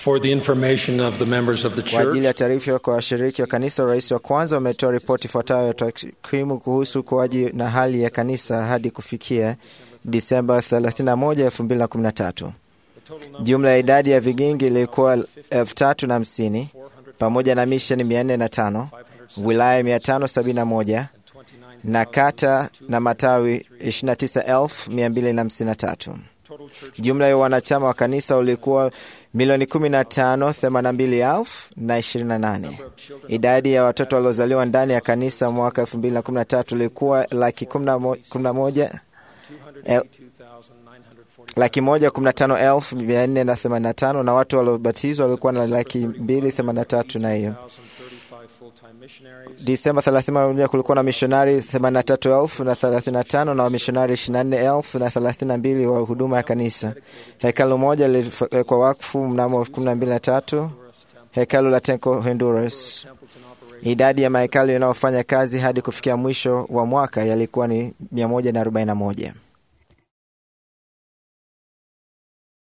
For the information of the members of the Kwa ajili church, ya taarifa kwa washiriki wa kanisa, rais wa kwanza wametoa ripoti ifuatayo ya takwimu kuhusu ukuaji na hali ya kanisa hadi kufikia Disemba 31, 2013. Jumla ya idadi ya vigingi ilikuwa elfu tatu na hamsini pamoja na misheni 405, wilaya 571 na kata na matawi 29253. Jumla ya wanachama wa kanisa ulikuwa milioni 15 82 na 28. Idadi ya watoto waliozaliwa ndani ya kanisa mwaka 2013 ilikuwa laki 11 el- laki moja kumi na tano elfu mia nne na themanini na tano na watu waliobatizwa walikuwa na laki mbili themanini na tatu na hiyo Disemba 31 kulikuwa na mishonari 83,000 na 35 na wamishonari 24,000 na 32 wa huduma ya kanisa. Hekalu moja liliwekwa wakfu mnamo 1203, hekalu la Tenko Honduras. Idadi ya mahekalu yanayofanya kazi hadi kufikia mwisho wa mwaka yalikuwa ni 141.